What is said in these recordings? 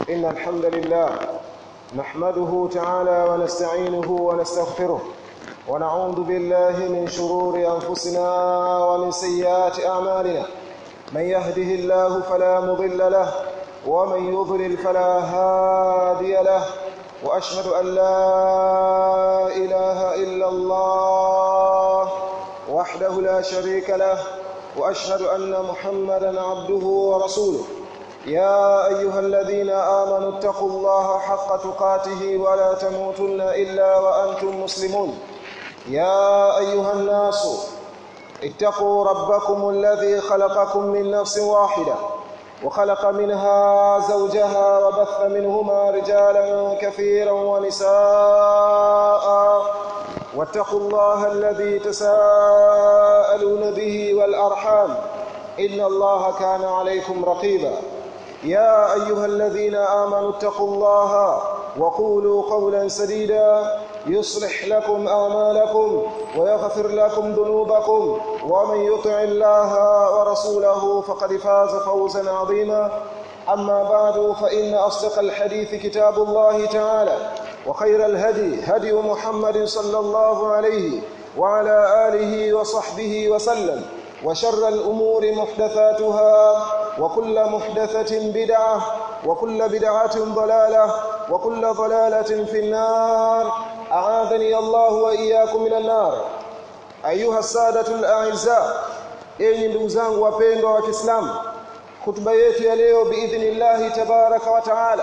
إن الحمد لله نحمده تعالى ونستعينه ونستغفره ونعوذ بالله من شرور أنفسنا ومن سيئات أعمالنا من يهده الله فلا مضل له ومن يضلل فلا هادي له وأشهد أن لا إله إلا الله وحده لا شريك له واشهد ان محمدا عبده ورسوله يا ايها الذين امنوا اتقوا الله حق تقاته ولا تموتن الا وانتم مسلمون يا ايها الناس اتقوا ربكم الذي خلقكم من نفس واحده وخلق منها زوجها وبث منهما رجالا كثيرا ونساء واتقوا الله الذي تساءلون به والارحام ان الله كان عليكم رقيبا يا ايها الذين امنوا اتقوا الله وقولوا قولا سديدا يصلح لكم اعمالكم ويغفر لكم ذنوبكم ومن يطع الله ورسوله فقد فاز فوزا عظيما اما بعد فان اصدق الحديث كتاب الله تعالى وخير الهدي هدي محمد صلى الله عليه وعلى آله وصحبه وسلم وشر الأمور محدثاتها وكل محدثة بدعة وكل بدعة ضلالة وكل ضلالة في النار أعاذني الله وإياكم من النار أيها السادة الأعزاء أي ndugu zangu wapendwa wa Kiislamu hutuba yetu ya leo biidhnillah tabaraka wa taala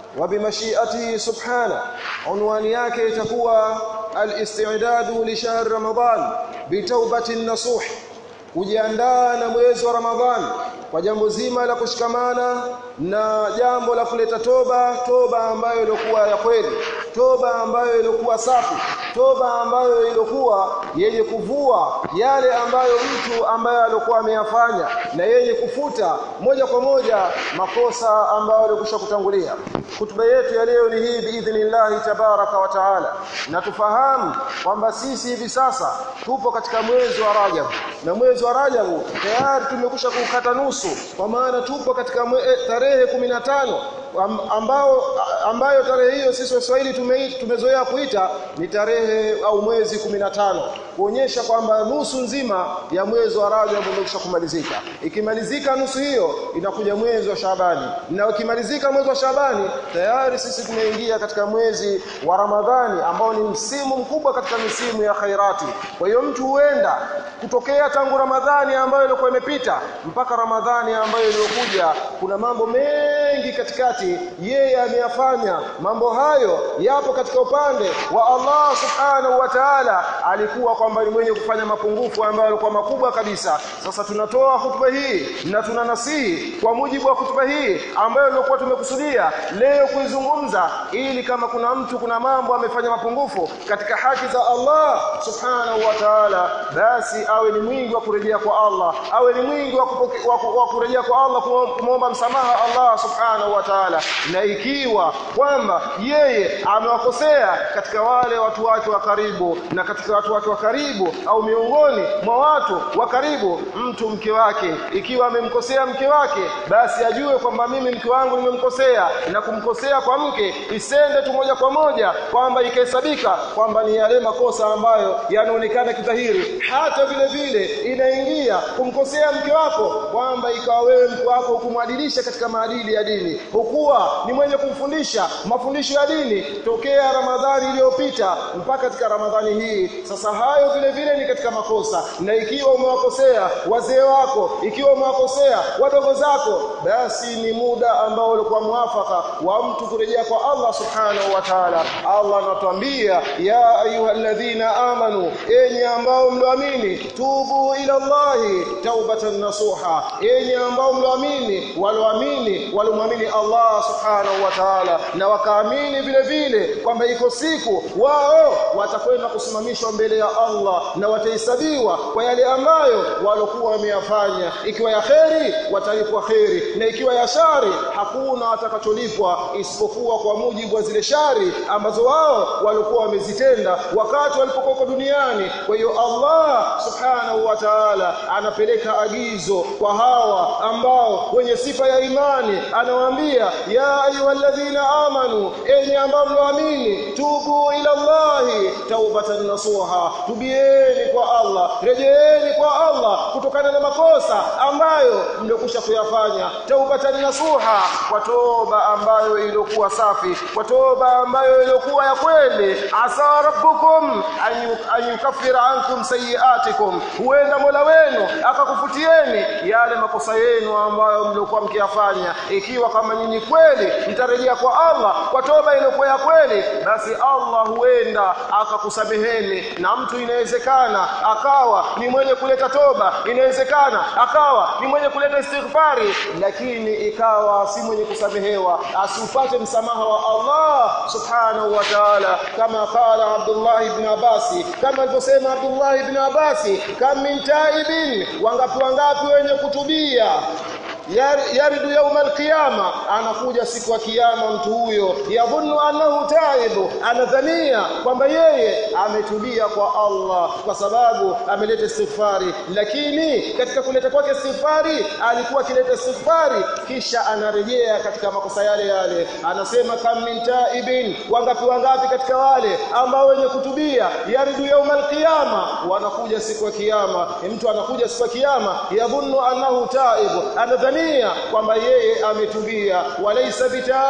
وبمشيئته سبحانه عنوان yake itakuwa al-istidadu li shahr ramadan bitawbatin nasuh kujiandaa na mwezi wa ramadhan kwa jambo zima la kushikamana na jambo la kuleta toba toba ambayo ilikuwa ya kweli toba ambayo ilikuwa safi toba ambayo ilikuwa yenye kuvua yale ambayo mtu ambaye alikuwa ameyafanya na yenye kufuta moja kwa moja makosa ambayo alikusha kutangulia hutuba yetu ya leo ni hii biidhnillah tabaraka wa taala na tufahamu kwamba sisi hivi sasa tupo katika mwezi wa Rajab na mwezi wa Rajab tayari tumekusha kukata nusu kwa maana tupo katika mwe, tarehe 15 ambao ambayo tarehe hiyo sisi Waswahili tume, tumezoea kuita ni tarehe au mwezi 15 kuonyesha kwamba nusu nzima ya mwezi wa Rajab umekwisha kumalizika ikimalizika nusu hiyo inakuja mwezi wa Shabani na ukimalizika mwezi wa Shabani tayari sisi tumeingia katika mwezi wa Ramadhani ambao ni msimu mkubwa katika misimu ya khairati kwa hiyo mtu huenda kutokea tangu Ramadhani ambayo ilikuwa imepita mpaka Ramadhani ambayo iliyokuja kuna mambo mengi katikati yeye ameyafanya mambo hayo yapo katika upande wa Allah subhanahu wa ta'ala alikuwa kwamba ni mwenye kufanya mapungufu ambayo yalikuwa makubwa kabisa sasa tunatoa hutuba hii na tunanasihi kwa mujibu wa hutuba hii ambayo ilikuwa tumekusudia leo kuizungumza ili kama kuna mtu kuna mambo amefanya mapungufu katika haki za Allah subhanahu wa ta'ala basi awe ni mwingi wa kurejea kwa Allah awe ni mwingi wa, wa, wa kurejea kwa Allah kumwomba msamaha Allah subhanahu wa ta'ala na ikiwa kwamba yeye amewakosea katika wale watu wake wa karibu na katika watu wake wa karibu au miongoni mwa watu wa karibu mtu mke wake ikiwa amemkosea mke wake basi ajue kwamba mimi mke wangu nimemkosea na kumkosea kwa mke isende tu moja kwa moja kwamba ikahesabika kwamba ni yale makosa ambayo yanaonekana kidhahiri hata vile vile inaingia kumkosea mke wako kwamba ikawa wewe mke wako kumwadilisha katika maadili ya dini hukuwa ni mwenye kumfundisha mafundisho ya dini tokea Ramadhani iliyopita mpaka katika Ramadhani hii sasa hayo vile vile ni katika makosa na ikiwa umewakosea wazee wako ikiwa umewakosea wadogo zako basi ni muda ambao ulikuwa mwafaka wa mtu kurejea kwa Allah subhanahu wa ta'ala Allah anatuambia ya ayyuhalladhina amanu enyi ambao mloamini tubu ila Allahi taubatan nasuha enyi ambao mloamini waloamini walomwamini Allah subhanahu wa ta'ala na wakaamini vile vile kwamba iko siku wao watakwenda kusimamishwa mbele ya Allah na watahesabiwa kwa yale ambayo walokuwa wameyafanya ikiwa ya kheri watalipwa kheri na ikiwa ya shari hakuna watakacholipwa isipokuwa kwa mujibu wa zile shari ambazo wao walikuwa wamezitenda wakati walipokuwa duniani kwa hiyo Allah subhanahu wa ta'ala anapeleka agizo kwa hawa ambao wenye sifa ya imani ana anawaambia ya ayyuhalladhina amanu enyi ambao mloamini tubu ila Allahi taubatan nasuha tubieni kwa Allah rejeeni kwa Allah kutokana na makosa ambayo mliokusha kuyafanya taubatan nasuha kwa toba ambayo iliyokuwa safi kwa toba ambayo iliyokuwa ya kweli asa rabbukum an yukaffira ankum sayiatikum huenda Mola wenu akakufutieni yale makosa yenu ambayo mliokuwa mkiyafanya ikiwa kama nyinyi kweli mtarejea kwa Allah kwa toba iliyokuwa ya kweli basi Allah huenda akakusameheni na mtu inawezekana akawa ni mwenye kuleta toba inawezekana akawa ni mwenye kuleta istighfari lakini ikawa si mwenye kusamehewa asipate msamaha wa Allah subhanahu wa ta'ala kama qala Abdullah ibn Abbas kama alivyosema Abdullah ibn Abbas kam min taibin wangapi wangapi wenye kutubia yaridu yauma alqiyama anakuja siku ya kiyama mtu huyo yadhunnu annahu taibu anadhania kwamba yeye ametubia kwa Allah kwa sababu ameleta istighfari lakini katika kuleta kwake istighfari alikuwa akileta istighfari kisha anarejea katika makosa yale yale anasema kam min taibin wangapi wangapi katika wale ambao wenye kutubia yaridu yauma alqiyama wanakuja siku ya kiyama mtu anakuja siku ya kiyama yadhunnu annahu taibu anadhania anadhania kwamba yeye ametubia walaysa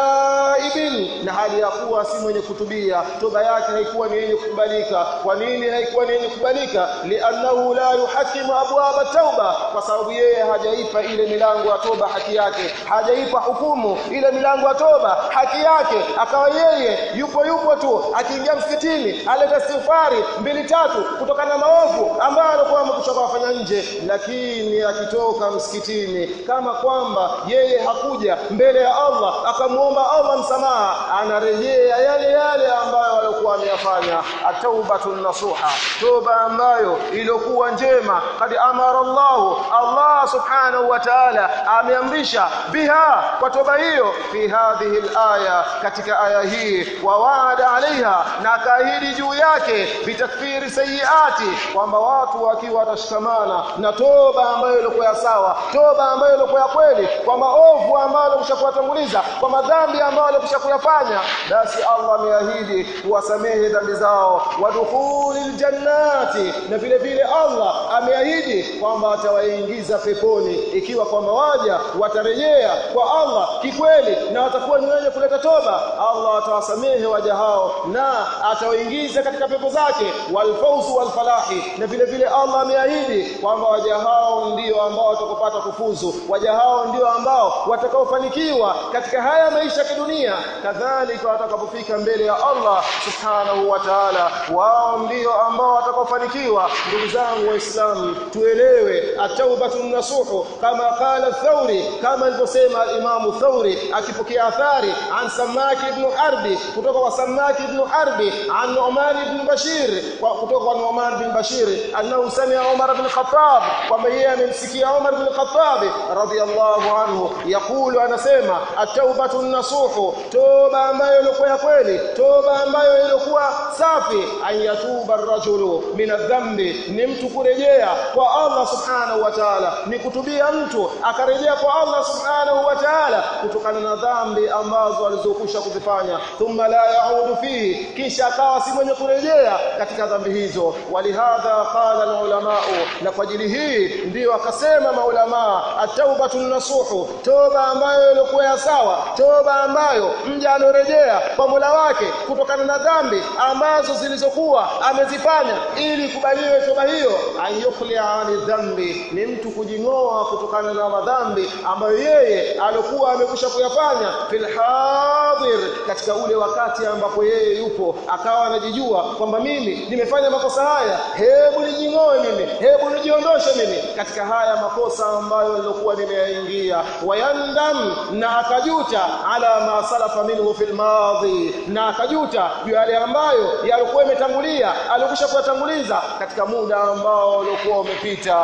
bitaibin na hali ya kuwa si mwenye kutubia toba yake haikuwa ni yenye kukubalika kwa nini haikuwa ni yenye kukubalika li'annahu la yuhakimu abwaba tauba kwa sababu yeye hajaipa ile milango ya toba haki yake hajaipa hukumu ile milango ya toba haki yake akawa yeye yupo yupo tu akiingia msikitini aleta istighfari mbili tatu kutokana na maovu ambayo alikuwa amekuchoka kufanya nje lakini akitoka msikitini kama kwamba yeye hakuja mbele ya Allah akamuomba Allah msamaha anarejea yale yale ambayo alikuwa ameyafanya ataubatun nasuha toba ambayo iliyokuwa njema kad amara Allah Allah subhanahu wa ta'ala ameamrisha biha kwa toba hiyo fi hadhihi alaya katika aya hii wa waada alaiha na akaahidi juu yake bitakfiri sayiati kwamba watu wakiwa watashikamana na toba ambayo ilikuwa sawa toba ambayo ilikuwa kweli kwa maovu ambayo kushakuwatanguliza kwa madhambi ambayo alikusha kuyafanya basi Allah ameahidi kuwasamehe dhambi zao wadukhulil jannati na vile vile Allah ameahidi kwamba atawaingiza peponi ikiwa kwamba waja watarejea kwa Allah kikweli na watakuwa ni wenye kuleta toba Allah atawasamehe waja hao na atawaingiza katika pepo zake walfauzu walfalahi na vile vile Allah ameahidi kwamba waja hao ndio ambao watakopata kufuzu waja hao ndio ambao watakaofanikiwa katika haya maisha ya kidunia kadhalika watakapofika mbele ya Allah subhanahu wa ta'ala wao ndio ambao watakaofanikiwa ndugu zangu waislamu tuelewe at-taubatun nasuhu kama qala Thauri kama alivyosema Imamu Thauri akipokea athari an Samaki ibn Harbi kutoka kwa Samaki ibn Harbi an Umar ibn Bashir kutoka kwa Umar ibn Bashir annahu sami'a Umar ibn Khattab kwamba yeye amemsikia Umar ibn Khattab radiyallahu anhu yakulu anasema at-taubatu nasuhu toba ambayo ilikuwa ya kweli toba ambayo ilikuwa safi ayatuba ar-rajulu min adh-dhanbi ni mtu kurejea kwa Allah subhanahu wa ta'ala ni kutubia mtu akarejea kwa Allah subhanahu wa ta'ala kutokana na dhambi ambazo alizokusha kuzifanya thumma la yaudu fihi kisha akawa si mwenye kurejea katika dhambi hizo walihadha qala ulama na kwa ajili hii ndio akasema maulama at-taubatu nasuhu toba ambayo ilikuwa ya sawa toba ambayo mja anorejea kwa Mola wake kutokana na dhambi ambazo zilizokuwa amezifanya ili kubaliwe toba hiyo ayukhlia ani dhambi ni mtu kujingoa kutokana na madhambi ambayo yeye alikuwa amekusha kuyafanya fil hadir katika ule wakati ambapo yeye yupo akawa anajijua kwamba mimi nimefanya makosa haya hebu nijingoe mimi hebu nijiondoshe mimi katika haya makosa ambayo nilikuwa nimeyaingia wayandam na akajuta ala ma salafa minhu fil madhi na akajuta juu yale ambayo yalikuwa yametangulia alikusha kuyatanguliza katika muda ambao ulikuwa umepita wa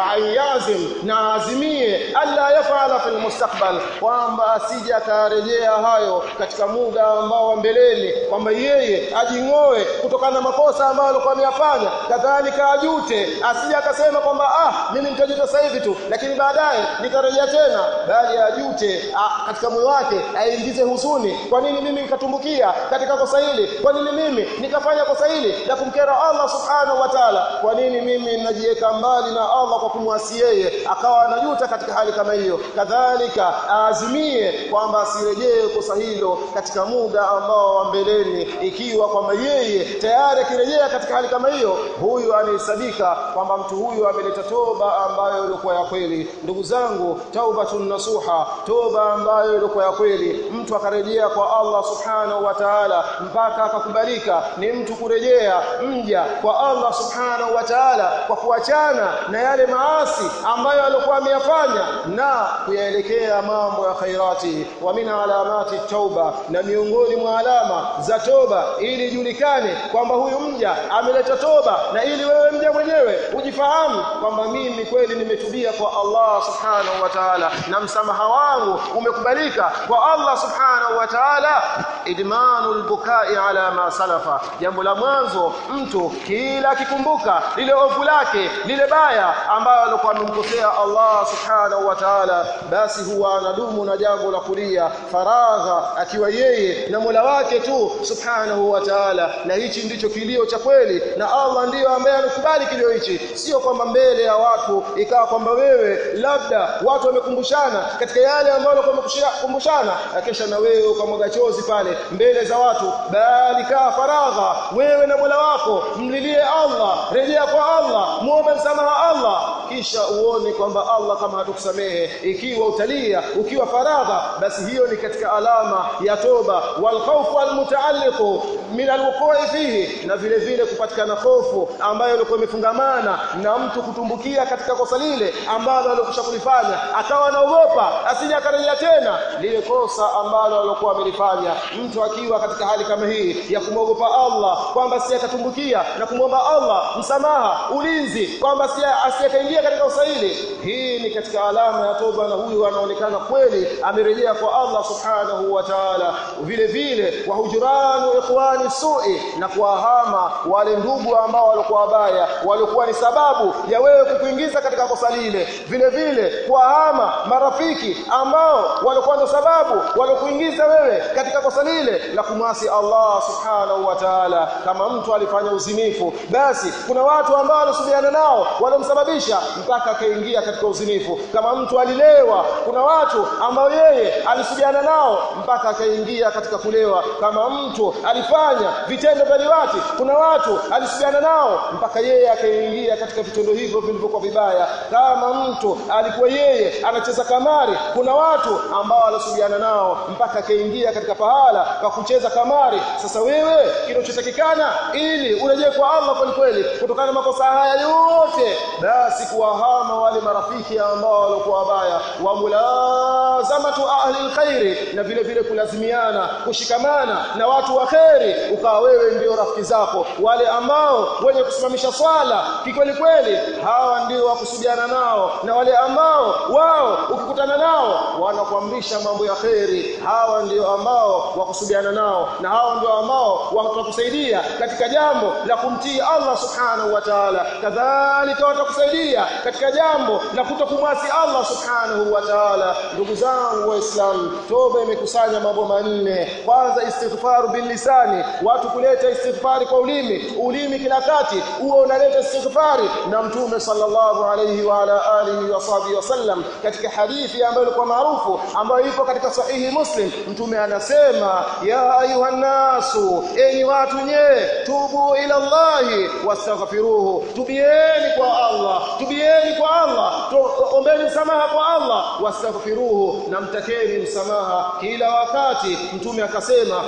wa ayazim na azimie alla yafala fil mustakbal kwamba asije akarejea hayo katika muda ambao wa mbeleni kwamba yeye ajing'oe kutokana na makosa ambayo alikuwa ameyafanya kadhalika ajute asije akasema kwamba ah mimi nitajuta sasa hivi tu lakini baadaye nitarejea tena bali ajute ah, katika moyo wake aingize huzuni kwa nini mimi nikatumbukia katika kosa hili kwa nini mimi nikafanya kosa hili la kumkera Allah subhanahu wa ta'ala kwa nini mimi ninajiweka mbali na Allah kwa kumwasi yeye akawa anajuta katika hali kama hiyo kadhalika aazimie kwamba asirejee kosa hilo katika muda ambao wa mbeleni ikiwa kwamba yeye tayari akirejea katika hali kama hiyo huyu anahesabika kwamba mtu huyu ameleta toba ambayo ilikuwa ya kweli ndugu zangu taubatun nasuha toba ambayo ilikuwa ya kweli mtu akarejea kwa Allah subhanahu wa ta'ala mpaka akakubalika ni mtu kurejea mja kwa Allah subhanahu wa ta'ala kwa kuachana na yale maasi ambayo alikuwa ameyafanya na kuyaelekea mambo ya khairati wa min alamati tauba na miongoni mwa alama za toba ili ijulikane kwamba huyu mja ameleta toba na ili wewe mja mwenyewe ujifahamu kwamba mimi kweli nimetubia kwa Allah subhanahu wa ta'ala na msamaha wangu umekubalika kwa Allah subhanahu wa ta'ala idmanul bukai ala ma salafa jambo la mwanzo mtu kila akikumbuka lile ovu lake lile baya ambalo alikuwa amemkosea Allah subhanahu wa ta'ala basi huwa anadumu na jambo la kulia faragha akiwa yeye na Mola wake tu subhanahu wa ta'ala na hichi ndicho kilio cha kweli na Allah ndiyo ambaye anakubali kilio hichi sio kwamba mbele ya watu ikawa kwamba wewe labda watu wamekumbushana katika yale ambayo wamekumbushana kisha na wewe ukamwaga chozi pale mbele za watu bali kaa faragha wewe na Mola wako mlilie Allah rejea kwa Allah muombe msamaha Allah kisha uone kwamba Allah kama hatukusamehe ikiwa utalia ukiwa faragha basi hiyo ni katika alama ya toba wal khawfu al mutaalliqu min al wuqu'i fihi na vile vile kupatikana hofu ambayo ilikuwa imefungamana na mtu kutumbukia katika kosa lile ambalo alikusha kulifanya akawa anaogopa asije akarejea tena lile kosa ambalo alikuwa amelifanya mtu akiwa katika hali kama hii ya kumwogopa Allah kwamba si atatumbukia na kumwomba Allah msamaha ulinzi kwamba si asiyekaingia katika usaili hii ni katika alama ya toba na huyu anaonekana kweli amerejea kwa Allah subhanahu wa ta'ala vile vile wa hujuranu ikhwani su'i na kuwahama wale ndugu ambao walikuwa wabaya walikuwa ni sababu ya wewe kukuingiza katika kosa lile vile vile kuwahama marafiki ambao walikuwa ndo sababu walikuingiza wewe katika kosa lile la kumwasi Allah subhanahu wa ta'ala kama mtu alifanya uzinifu basi kuna watu ambao walisubiana nao walomsababisha mpaka akaingia katika uzinifu kama mtu alilewa kuna watu ambao yeye alisubiana nao mpaka akaingia katika kulewa kama mtu alifanya vitendo vya liwati kuna watu alisubiana nao mpaka yeye akaingia katika vitendo hivyo vilivyokuwa vibaya kama mtu alikuwa yeye anacheza kamari kuna watu ambao alisubiana nao mpaka akaingia katika pahala pa kucheza kamari sasa wewe kinachotakikana ili urejee kwa Allah kweli kweli kutokana na makosa haya yote basi kuwahama wale marafiki ambao walikuwa wabaya wa mulazamatu ahli alkhairi na vile vile kulazimiana kushikamana na watu wa kheri ukawa wewe ndio rafiki zako wale ambao wenye kusimamisha swala kikweli kweli hawa ndio wakusudiana nao na wale ambao wao ukikutana nao wanakuamrisha mambo ya kheri hawa ndio ambao wakusudiana nao na hawa ndio ambao watakusaidia katika jambo la kumtii Allah subhanahu wa ta'ala kadhalika watakusaidia katika jambo la kutokumwasi Allah subhanahu wa ta'ala ndugu zangu waislamu toba imekusanya mambo manne kwanza istighfaru bil lisani watu kuleta istighfari kwa ulimi ulimi kila kati huo unaleta istighfari na mtume sallallahu alayhi wa ala alihi wa sahbihi wasallam katika hadithi ambayo ilikuwa maarufu ambayo ipo katika sahihi muslim mtume anasema ya ayuhan nasu enyi watu nye tubu ila Allahi wastaghfiruhu tubieni kwa Allah tubieni kwa Allah ombeni msamaha kwa Allah wastaghfiruhu na mtakeni msamaha kila wakati mtume akasema fa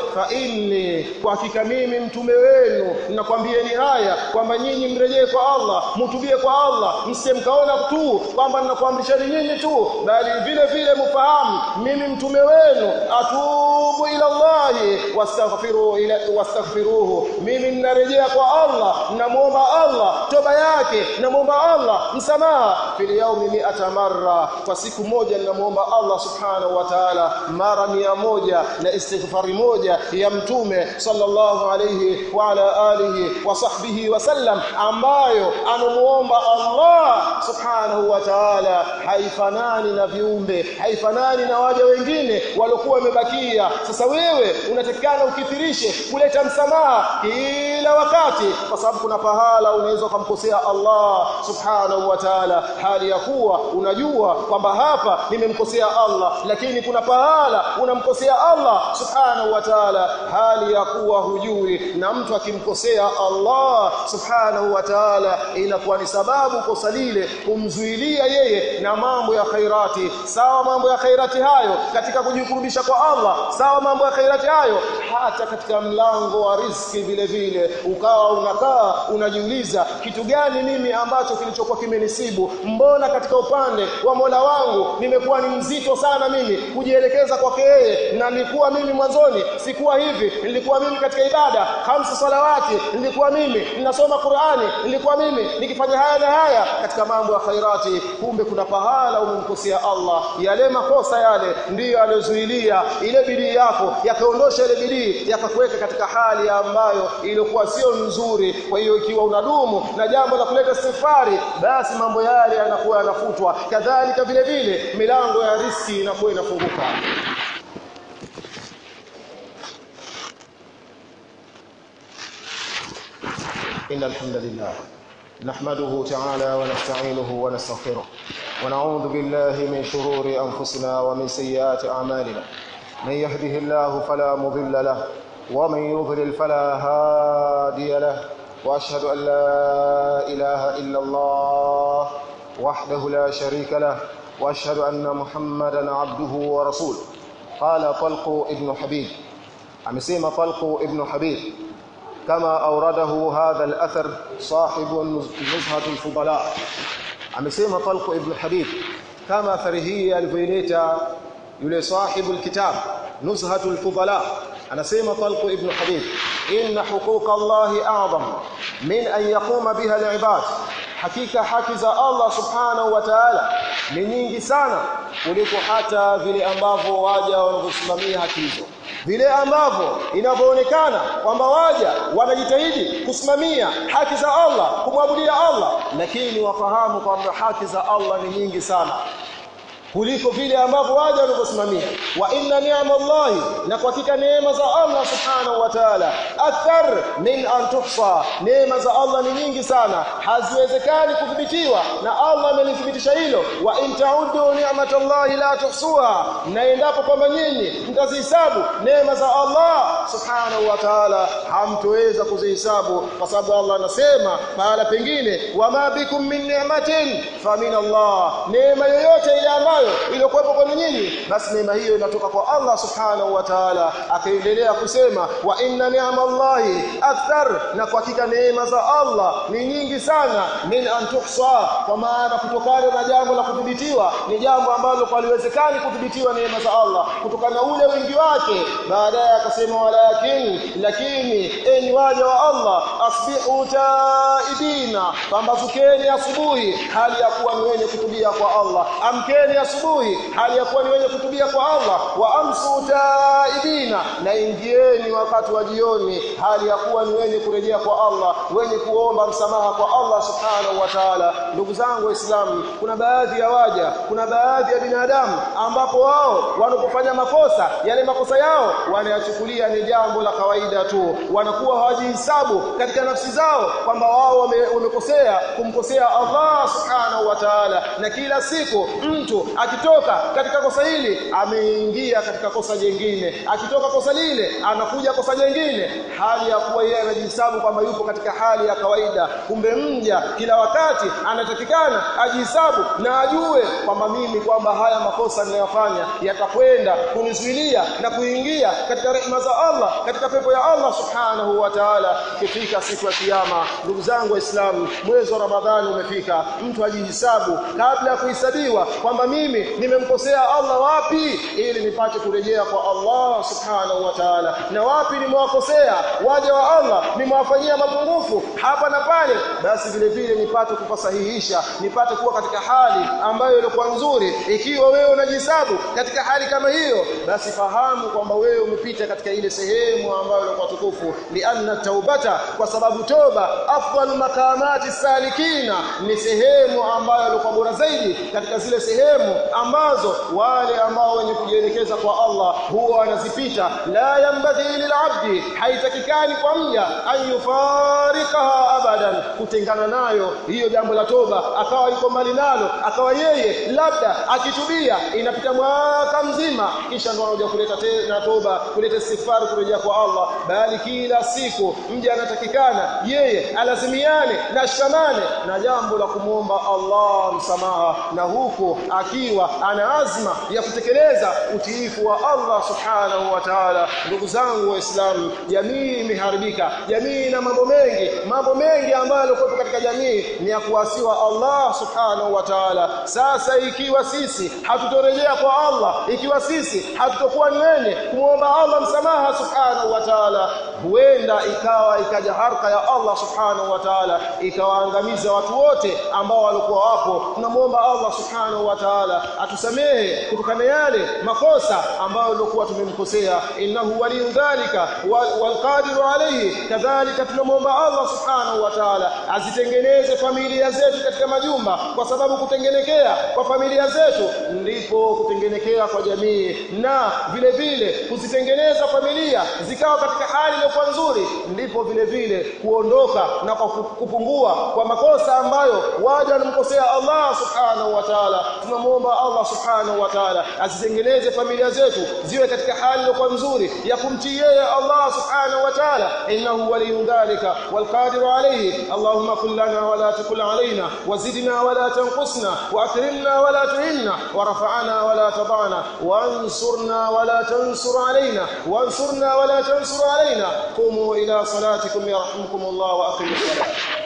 inni kwa hakika mimi mtume wenu nakwambieni haya kwamba nyinyi mrejee kwa Allah mutubie kwa Allah msije mkaona tu kwamba ninakuamrisheni nyinyi tu bali vile vile mfahamu mimi mtume wenu atubu ila Allah wastaghfiru ila wastaghfiruhu mimi ninarejea kwa Allah namuomba Allah toba yake namuomba Allah msamaha fil yaumi mi'ata marra kwa siku moja ninamuomba Allah subhanahu wa ta'ala mara mia moja na istighfari moja ya mtume sallallahu alayhi wa ala alihi wa sahbihi wa sallam ambayo anamuomba Allah subhanahu wa ta'ala haifanani na viumbe haifanani na waja wengine waliokuwa wamebakia sasa wewe unatakikana ukithirishe kuleta msamaha kila wakati kwa sababu kuna pahala unaweza kumkosea Allah subhanahu wa ta'ala hali ya kuwa unajua kwamba hapa nimemkosea Allah lakini kuna pahala unamkosea Allah subhanahu wa ta'ala hali ya kuwa hujui na mtu akimkosea Allah subhanahu wa ta'ala inakuwa ni sababu kosa lile kumzuilia yeye na mambo ya khairati sawa mambo ya khairati hayo katika kujikurubisha kwa Allah sawa mambo ya khairati hayo hata katika mlango wa riski vile vile ukawa unakaa unajiuliza kitu gani mimi ambacho kilichokuwa kimenisibu mbona katika upande wa Mola wangu nimekuwa ni mzito sana mimi kujielekeza kwake yeye na nilikuwa mimi mwanzoni sikuwa hivi nilikuwa mimi katika ibada hamsa salawati nilikuwa mimi ninasoma Qur'ani nilikuwa mimi nikifanya haya na haya katika mambo ya khairati kumbe kuna pahala umemkosea Allah yale makosa yale ndiyo aliyozuilia ile bidii yako yakaondosha ile bidii yakakuweka katika hali ambayo iliyokuwa sio nzuri kwa hiyo ikiwa unadumu na jambo la kuleta istighfari basi mambo yale yanakuwa yanafutwa kadhalika vile vile milango ya riski inakuwa inafunguka إن الحمد لله نحمده تعالى ونستعينه ونستغفره ونعوذ بالله من شرور أنفسنا ومن سيئات أعمالنا من يهده الله فلا مضل له ومن يضلل فلا هادي له وأشهد أن لا إله إلا الله وحده لا شريك له وأشهد أن محمدا عبده ورسوله قال طلق ابن حبيب أمسيم طلق ابن حبيب كما أورده هذا الأثر صاحب نزهة الفضلاء amesema Talq ibn Habib kama athari hii alivyoileta yule sahibu alkitab Nuzhatul Fudala anasema Talq ibn Habib inna huquq Allah a'zam min an yaquma biha al-ibad hakika haki za Allah subhanahu wa ta'ala ni nyingi sana kuliko hata vile ambavyo waja wanavyosimamia haki hizo vile ambavyo inavyoonekana kwamba waja wanajitahidi kusimamia haki za Allah kumwabudia Allah lakini wafahamu kwamba haki za Allah ni nyingi sana kuliko vile ambavyo waja wanavyosimamia wa inna ni'amallahi na kwa hakika neema za Allah subhanahu wa ta'ala akthar min an tuhsa neema za Allah ni nyingi sana haziwezekani kudhibitiwa na Allah amelithibitisha hilo wa in ta'uddu ni'matallahi la tuhsuha na endapo kwamba nyinyi mtazihesabu neema za Allah subhanahu wa ta'ala hamtoweza kuzihesabu kwa sababu Allah anasema mahala pengine wama bikum min ni'matin fa min Allah neema yoyote ile ambayo iliyokuwepo kwenu nyinyi basi neema hiyo inatoka kwa Allah subhanahu wa ta'ala akaendelea kusema wa inna ni'amallahi akthar na kwa hakika neema za Allah ni nyingi sana min an tuhsa kwa maana kutokana na jambo la kudhibitiwa ni jambo ambalo kwa liwezekani kudhibitiwa neema za Allah kutokana na ule wingi wake baadaye akasema walakin lakini enyi waja wa Allah asbihu taibina pambazukeni asubuhi hali ya kuwa ni wenye kutubia kwa Allah amkeni asubuhi hali ya kuwa ni wenye kutubia kwa Allah wa amsu taibina na ingieni wakati wa jioni hali ya kuwa ni wenye kurejea kwa Allah wenye kuomba msamaha kwa Allah subhanahu wa ta'ala ndugu zangu waislamu kuna baadhi ya waja kuna baadhi ya binadamu ambapo wao wanapofanya makosa yale makosa yao wanayachukulia ni jambo la kawaida tu wanakuwa hawajihesabu katika nafsi zao kwamba wao wamekosea kumkosea Allah subhanahu wa ta'ala na kila siku mtu akitoka katika kosa hili ameingia katika kosa jingine akitoka kosa lile anakuja kosa jingine hali ya kuwa yeye anajihesabu kwamba yupo katika hali ya kawaida kumbe mja kila wakati anatakikana ajihesabu na ajue ajue kwamba mimi kwamba haya makosa ninayofanya yatakwenda kunizuilia na kuingia katika rehema za Allah katika pepo ya Allah subhanahu wa ta'ala ikifika siku ya kiyama ndugu zangu waislamu mwezi wa ramadhani umefika mtu ajihisabu kabla ya kuhesabiwa kwamba mimi nimemkosea Allah wapi ili nipate kurejea kwa Allah subhanahu wa ta'ala na wapi nimewakosea waja wa Allah nimewafanyia mapungufu hapa na pale basi vile vile nipate kupasahihisha nipate kuwa katika hali ambayo ilikuwa nzuri ikiwa wewe unajihesabu katika hali kama hiyo basi fahamu kwamba wewe umepita katika ile sehemu ambayo ilikuwa tukufu lianna taubata kwa sababu toba afdalu makamati salikina ni sehemu ambayo ilikuwa bora zaidi katika zile sehemu ambazo wale ambao wenye kujielekeza kwa Allah huwa wanazipita la yambadhi lilabdi haitakikani kwa mja ayufarikaha abadan kutengana nayo hiyo jambo la toba akawa yuko mbali nalo akawa yeye labda akitubia inapita mwaka mzima kisha ndo anakuja kuleta tena toba kuleta istighfar kurejea kwa Allah bali kila siku mja anatakikana yeye alazimiane na shamane na jambo la kumwomba Allah msamaha na huko akiwa ana azma ya kutekeleza utiifu wa Allah subhanahu wa ta'ala ndugu zangu waislamu jamii imeharibika jamii na mambo mengi mambo mengi ambayo yalikuwa katika jamii ni ya kuasiwa Allah subhanahu wa ta'ala sasa ikiwa sisi hatutorejea kwa Allah ikiwa sisi hatutokuwa ni wenye kumwomba Allah msamaha subhanahu wa ta'ala huenda ikawa ikaja harka ya Allah subhanahu wa ta'ala ikawaangamiza watu wote ambao walikuwa wapo tunamwomba Allah subhanahu wa ta'ala atusamehe kutokana yale makosa ambayo tulikuwa tumemkosea innahu waliyu dhalika walqadiru alayhi kadhalika tunamwomba Allah subhanahu wa ta'ala azitengeneze familia zetu katika majumba kwa sababu kutengenekea kwa familia zetu ndipo kutengenekea kwa jamii na vile vile kuzitengeneza familia zikawa katika hali iliyokuwa nzuri ndipo vile vile kuondoka na kwa kupungua kwa makosa ambayo waja wanamkosea Allah subhanahu wa ta'ala tunamwomba Allah subhanahu wa ta'ala azitengeneze familia zetu ziwe katika hali iliyokuwa nzuri ya kumtii yeye Allah subhanahu wa ta'ala innahu waliyyu dhalika walqadiru alayhi allahumma qul lana wa la takul alayna wazidna wa la tanqusna wa akrimna wa la tuhinna wa rafa'na wa la tadana وانصرنا ولا تنصر علينا وانصرنا ولا تنصر علينا قوموا إلى صلاتكم يرحمكم الله وأقيموا الصلاة